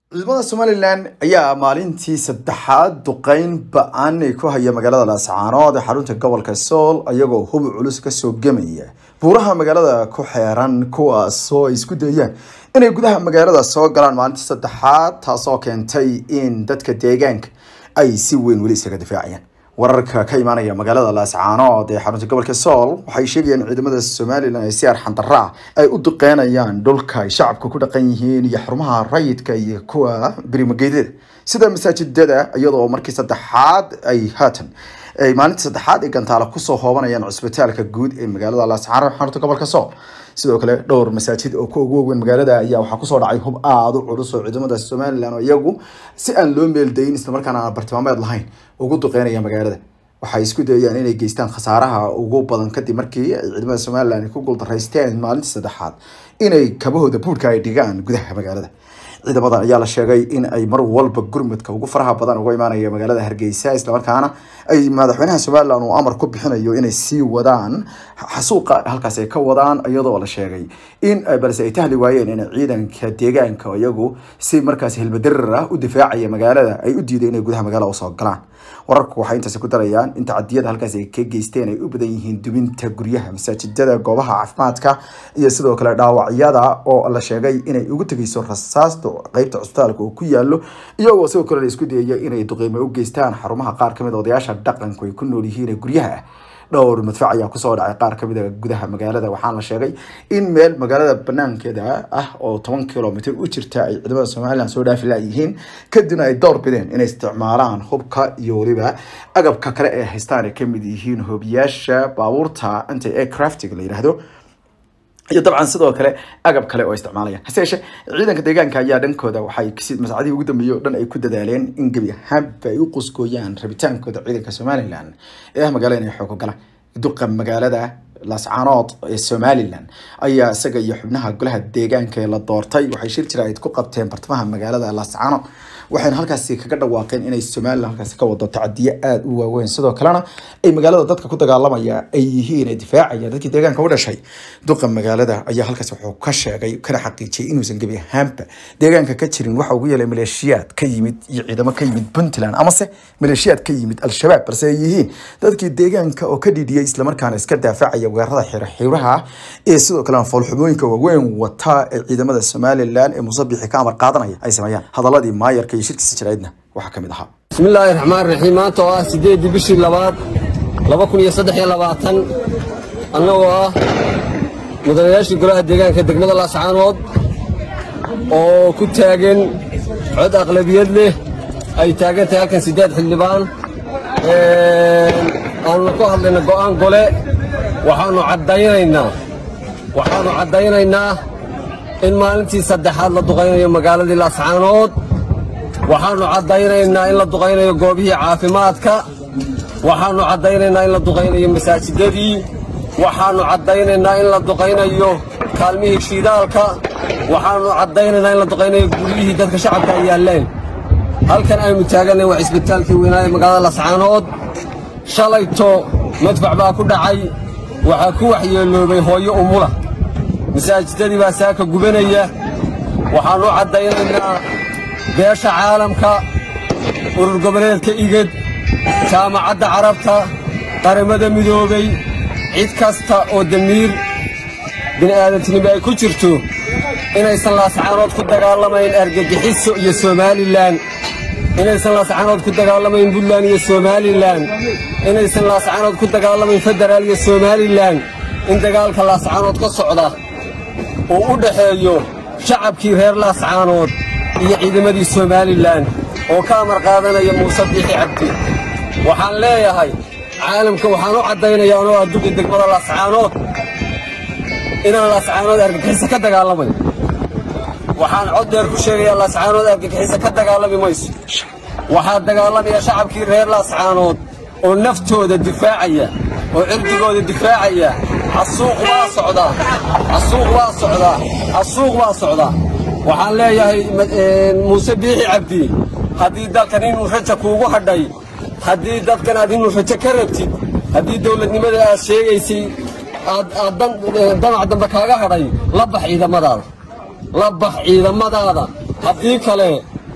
ciidamada somalilan ayaa maalintii saddexaad duqeyn ba-an ay ku haya magaalada laascaanood ee xarunta gobolka sool ayagoo hubi culus kasoo gemaya buuraha magaalada ku xeeran kuwaasoo ay isku dayaan inay gudaha magaalada soo galaan maalintii saddexaad taasoo keentay in dadka deegaanka ay si weyn weli isaga difaacayaan wararka ka imaanaya magaalada laascaanood ee xarunta gobolka sool waxay sheegayaan in ciidamada somalilan ay si arxandarra ah ay u duqeynayaan dhulka ay shacabka ku dhaqan yihiin iyo xarumaha rayidka iyo kuwa birimageedyada sida masaajidada iyadoo markii saddexaad ay haatan ay maalintii saddexaad ay gantaala kusoo hoobanayaan cusbitaalka guud ee magaalada laascaanood xarunta gobolka sool sidoo kale dhowr masaajid oo ku ugu waaweyn magaalada ayaa waxaa kusoo dhacay hub aada u culus oo ciidamada somalilan oo iyagu si aan loo meeldayin islamarkaana aan bartilmaameed lahayn ugu duqeynaya magaalada waxay isku dayayaan inay geystaan khasaaraha ugu badan kadib markii ay ciidamada somalilan ay ku guuldaraysteen maalintii saddexaad inay kabahooda buudhka ay dhigaan gudaha magaalada ciidamadan ayaa la sheegay in ay mar walba gurmudka ugu faraha badan uga imaanaya magaalada hargeysa islamarkaana ay madaxweynaha somalilan uu amar ku bixinayo inay sii wadaan xasuuqa halkaas ay ka wadaan iyadoo la sheegay in balse ay tahli waayeen in ciidanka deegaanka iyagu si markaas hilbadirar ah u difaacaya magaalada ay u diiday inay gudaha magaalada usoo galaan wararku waxay intaasi ku darayaan in tacadiyada halkaas ay ka geysteen ay u badan yihiin dubinta guryaha masaajidada goobaha caafimaadka iyo sidoo kale dhaawacyada oo la sheegay inay ugu tegeyso rasaasta qeybta cusbitaalka uu ku yaalo iyagoo sidoo kale la isku dayaya inay duqiimo u geystaan xarumaha qaar kamid a odayaasha dhaqanku ay ku nool yihiin ee guryaha ah dhowr madfac ayaa kusoo dhacay qaar kamid a gudaha magaalada waxaana la sheegay in meel magaalada banaankeeda ah oo toban kilomitr u jirta ay ciidamada somalilan soo dhaafi layihiin kadibna ay door bideen inay isticmaalaan hubka iyo weliba agabka kale ee haystaan ay kamid yihiin hoobiyaasha baabuurta anti aircraftiga la yidhaahdo iyo dabcan sidoo kale agab kale oo isticmaalayaan hase yeeshee ciidanka deegaanka ayaa dhankooda waxay masacadihii ugu dambeeyey o dhan ay ku dadaaleen in gebi ahaanba ay u qusgooyaan rabitaankooda ciidanka somalilan ee ah magaalada inay xoogo galaan duqa magaalada laascaanood ee somalilan ayaa isaga iyo xubnaha golaha deegaanka ee la doortay waxay shir jira ayd ku qabteen bartamaha magaalada laascaanood waxayna halkaasi kaga dhawaaqeen inay somalilan halkaasi ka wado tacadiyo aada u waaweyn sidoo kalena ay magaalada dadka ku dagaalamaya ay yihiin difaacaya dadkii deegaanka u dhashay duqa magaalada ayaa halkaasi wuxuu ka sheegay kana xaqiijiyay inuusan gebi ahaanba deegaanka ka jirin waxa ugu yeelay maleeshiyaad ka yimid iyo ciidamo ka yimid puntland amase maleeshiyaad ka yimid al-shabaab balse ay yihiin dadkii deegaanka oo ka dhidhiyay islamarkaana iska daafacaya weerarada xiiraxiiraha ee sidoo kalena foolxumooyinka waaweyn wata ee ciidamada somalilan ee musabixi ka amar qaadanaya ay sameeyaan hadaladii maayarka iyo shirkiisa jaraydna waxaa ka mid ahaa bismillaahi raxmaan raxiim maanta oo ah siddeeddii bishii labaad laba kun iyo saddex iyo labaatan annagoo ah mudanayaashii golaha deegaanka degmada laascaanood oo ku taagan cod aqlabiyad leh ay taagan tahay halkan siddeed xildhibaan aannu ku hadlayna go'aan gole waxaannu caddaynaynaa waxaannu caddaynaynaa in maalintii saddexaad la duqaynayo magaaladii laascaanood waxaannu caddaynaynaa in la duqaynayo goobihii caafimaadka waxaannu caddaynaynaa in la duqaynayo masaajidadii waxaannu caddaynaynaa in la duqaynayo kaalmihii shiidaalka waxaannu caddaynaynaa in la duqaynayo guryihii dadka shacabka ay yaalleen halkan aynu taaganay waa cisbitaalkii weynaaye magaalada lascaanood shalayto madfac baa ku dhacay waxaa ku waxyeeloobay hooyo umula masaajidadii baa saaka gubanaya waxaannu caddaynaynaa beesha caalamka urur goboleedka igad jaamacadda carabta qaramada midoobay cid kasta oo damiir bini'aadantinimo ay ku jirto inaysan laascaanood ku dagaalamayn argagixiso iyo somalilan inaysan laascaanood ku dagaalamayn buntland iyo somalilan inaysan laascaanood ku dagaalamayn federaal iyo somalilan in dagaalka laascaanood ka socda uu u dhaxeeyo shacabkii reer laascaanood iyo ciidamadii somalilan oo ka amar qaadanaya muuse biixi cabdi waxaan leeyahay caalamka waxaan u caddaynayaa anoo adduga degmada laascaanood inaan laascaanood argagixiso ka dagaalamayn waxaan cod dheer ku sheegayaa laascaanood argagixiso ka dagaalami mayso waxaa dagaalamaya shacabkii reer laascaanood oo naftooda difaacaya oo cirdigooda difaacaya xasuuq waa socdaa xasuuq waa socdaa xasuuq waa socdaa waxaan leeyahay muuse biixi cabdi haddii dalkan inuu raja kuugu hadhay haddii dadkan aad inuu rajo ka rabtid haddii dowladnimada aad sheegaysay aad damac dambe kaaga hadhay la bax ciidamadaada la bax ciidamadaada haddii kale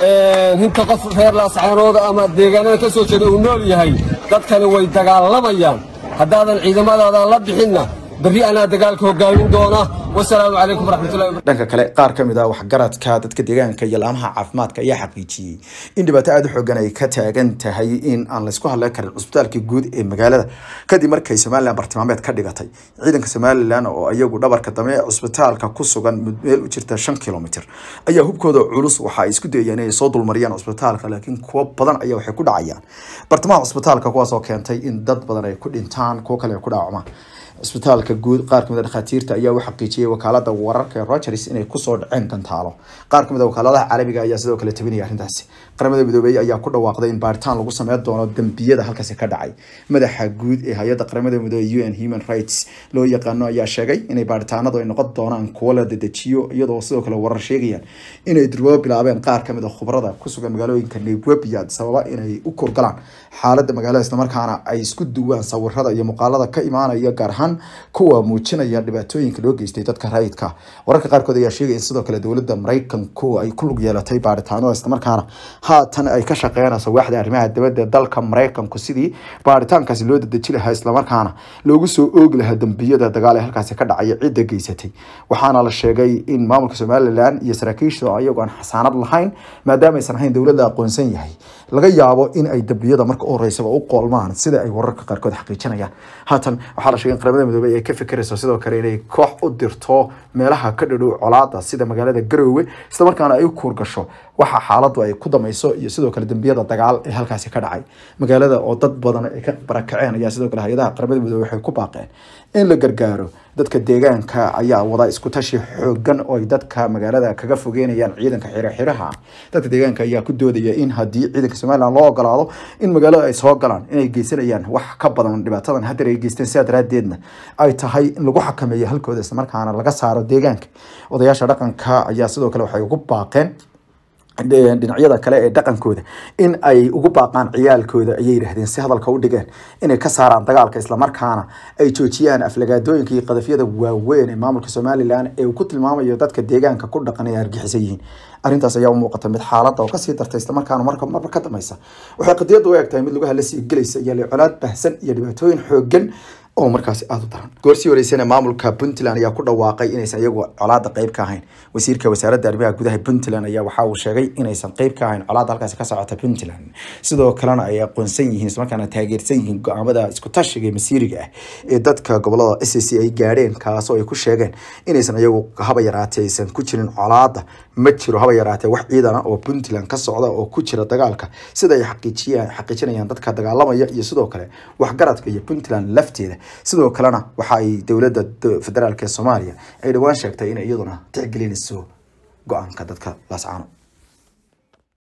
hinta qof reer laascaanood ama deegaanada ka soo jeeda uu nool yahay dadkani way dagaalamayaan haddaadan ciidamadaada la bixinna berri anaa dagaalka hogaamin doona wasalaamu calaykum waraxmatullahi dhanka kale qaar ka mid ah waxgaradka dadka deegaanka iyo laamaha caafimaadka ayaa xaqiijiyey in dhibaato aada u xoogan ay ka taagan tahay in aan laysku hadleen karin cusbitaalka guud ee magaalada kadib markay somalilan bartilmaameed ka dhigatay ciidanka somalilan oo iyagu dhabarka dambe ee cusbitaalka ku sugan meel u jirta shan kilomitr ayaa hubkooda culus waxa ay isku dayayeen inay soo dulmariyaan cusbitaalka laakiin kuwo badan ayaa waxay ku dhacayaan bartamaha cusbitaalka kuwaas oo keentay in dad badan ay ku dhintaan kuwo kale ay ku dhaawacmaan cisbitaalka guud qaar kamid a dhakhaatiirta ayaa u xaqiijiyay wakaalada wararka ee rogers inay kusoo dhaceen gantaalo qaar kamid a wakaaladaha caalamiga ayaa sidoo kale tabinaya arrintaasi qaramada midoobey ayaa ku dhawaaqday in baaritaan lagu sameyn doono dembiyada halkaasi ka dhacay madaxa guud ee hay-adda qaramada midoobey u n human rights loo yaqaano ayaa sheegay inay baaritaanadu ay noqon doonaan kuwo la dedejiyo iyadoo sidoo kale warar sheegayaan inay durbo bilaabeen qaar kamid a khubrada kusugan magaalooyinka nairobi sababa inay u kurgalaan xaalada magaalada islamarkaana ay isku duwaan sawirada iyo muuqaalada ka imaanaya gaar ahaan kuwa muujinaya dhibaatooyinka loo geystay dadka rayidka wararka qaarkood ayaa sheegaya in sidoo kale dowladda maraykanku ay ku lug yeelatay baaritaanada islamarkaana haatan ay ka shaqeynayso waaxda arrimaha dibadda dalka maraykanku sidii baaritaankaasi loo dedeji lahaa islamarkaana loogu soo oogi lahaa dembiyada dagaal ee halkaasi ka dhacaya cidda geysatay waxaana la sheegay in maamulka somalilan iyo saraakiisha ayagoo aan xasaanad lahayn maadaama aysan ahayn dowlad la aqoonsan yahay laga yaabo in ay dembiyada marka u horeysaba u qoolmaan sida ay wararka qaarkood xaqiijinayaan haatan waxaa la sheegay in qaramada midoobey ay ka fikirayso sidoo kale inay koox u dirto meelaha ka dhadhow colaada sida magaalada garoowe islamarkaana ay u kuurgasho waxa xaaladu ay ku damayso iyo sidoo kale dembiyada dagaal ee halkaasi ka dhacay magaalada oo dad badan ay ka barakaceen ayaa sidoo kale hay-adaha qaramada midoobey waxay ku baaqeen in la gargaaro dadka deegaanka ayaa wada isku tashi xoogan oo ay dadka magaalada kaga fogeynayaan ciidanka xiraxiraha dadka deegaanka ayaa ku doodaya in haddii ciidanka somalilan loo ogolaado in magaalada ay soo galaan inay geysanayaan wax ka badan dhibaatadan haddar ay geysteen sidaa daraadeedna ay tahay in lagu xakameeyo halkooda islamarkaana laga saaro deegaanka odayaasha dhaqanka ayaa sidoo kale waxay ugu baaqeen dhinacyada kale ee dhaqankooda in ay ugu baaqaan ciyaalkooda ayay yidhaahdeen si hadalka u dhigeen inay ka saaraan dagaalka islamarkaana ay joojiyaan aflagaadooyinka iyo qadafyada waaweyn ee maamulka somalilan ee uu ku tilmaamayo dadka deegaanka ku dhaqan ay argixisan yihiin arrintaas ayaa u muuqata mid xaaladda oo kasii dartay islamarkaana marka marba ka dameysa waxay qadiyadda u eg tahay mid lugaha la sii gelaysa iyo lecolaad bahsan iyo dhibaatooyin xoogan oo markaasi aada u daran goorsii horeysana maamulka puntland ayaa ku dhawaaqay inaysan iyagu colaada qeyb ka ahayn wasiirka wasaaradda arrimaha gudaha puntland ayaa waxa uu sheegay inaysan qeyb ka ahayn colaada halkaasi ka socota puntland sidoo kalena ay aqoonsan yihiin islamarkaana taageersan yihiin go-aamada isku tashiga ee masiiriga ah ee dadka gobolada s c ay gaadheen kaasoo ay ku sheegeen inaysan iyagu haba yaraatee aysan ku jirin colaada ma jiro haba yaraatee wax ciidana oo puntland ka socda oo ku jira dagaalka sida ay xaqiijiyaan xaqiijinayaan dadka dagaalamaya iyo sidoo kale waxgaradka iyo puntland lafteeda sidoo kalena waxa ay dowladda federaalk ee soomaaliya ay dhowaan sheegtay inay iyaduna tixgelinayso go-aanka dadka laascaano